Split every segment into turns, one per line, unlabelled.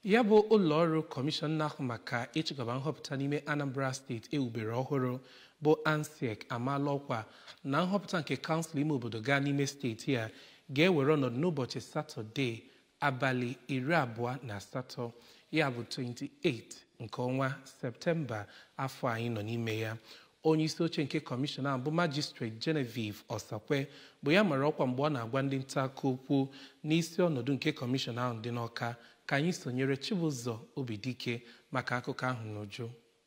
ya bụ ụlọọrụ kọmishọn na-ahụ maka ịchịkọba nhọpụta n'ime anambra steeti ewubere ọhụrụ bụ ansec amaala ọkwa na nhọpụta nke kansụl ime obodo gaa n'ime steeti a ga-ewere ọnọdụ n'ụbọchị satọde abalị iri abụọ na asatọ ya bụ 28 nke ọnwa septemba afọ anyị nọ n'ime ya onye isi oche nke kọmishọn ahụ bụ majistrate genevieve ọsakwe bụ ya mara ọkwa mgbe ọ na-agwa ndị nta akụkọ okwu n'isi ọnọdụ nke kọmishọn ahụ dị n'ọka ka anyị sonyere chibụzọ obidike maka akụkọ ahụ n'uju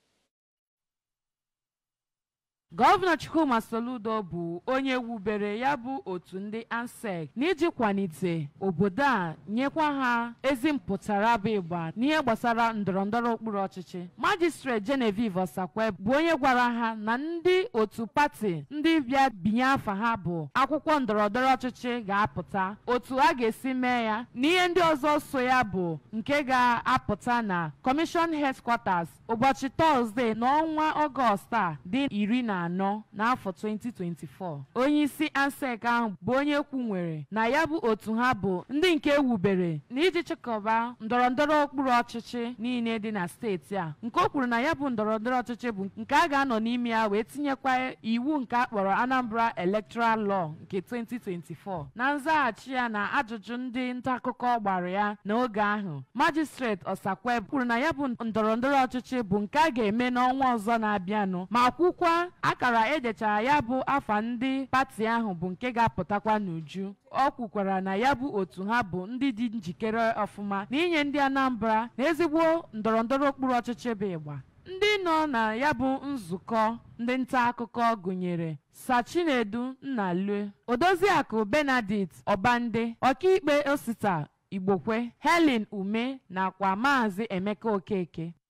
gọvanọ chukwuma soludo bụ onye wubere ya bụ otu ndị ansec n'iji kwalite obodo a nyekwa ha ezi mpụtara bụ ịgba n'ihe gbasara ndọrọndọrọ okpuru ọchịchị majistrate genevieve osakwe bụ onye gwara ha na ndị otu pati ndị bịa binye afa ha bụ akwụkwọ ndọrọndọrọ ọchịchị ga-apụta otu a ga-esi mee ya na ihe ndị ọzọ so ya bụ nke ga-apụta na kọmishọn headquarters ụbọchị tọzdee n'ọnwa ọgọst a dị iri na anọ n'afọ 2024 onye isi ansec ahụ bụ onye kwunwere na ya bụ otu ha bụ ndị nke ewubere na iji chịkọba ndọrọndọrọ okpuru ọchịchị niile dị na steeti a nke o kwuru na ya bụ ndọrọndọrọ ọchịchị bụ nke a ga-anọ n'ime ya wee tinyekwa iwu nke a kpọrọ anambra electoral law nke 2024 na nzaghachi ya na ajụjụ ndị nta akụkọ gbara ya n'oge ahụ majistrate ọsakwe kwuru na ya bụ ndọrọndọrọ ọchịchị bụ nke a ga-eme n'ọnwa ọzọ na-abịanụ ma kwukwa akara edechara ya bụ afa ndị pati ahụ bụ nke ga-apụtakwa n'uju ọ kwukwara na ya bụ otu ha bụ ndị dị njikere ọfụma na inye ndị anambra na ezigbo ndọrọndọrọ okpuru ọchịchị bụ ịgba ndị nọ na ya bụ nzukọ ndị nta akụkọ gụnyere sachinedu nnalue odoziakụ benedict ọbande ọkaikpe osita igbokwe helen ume nakwa maazị emeka okeke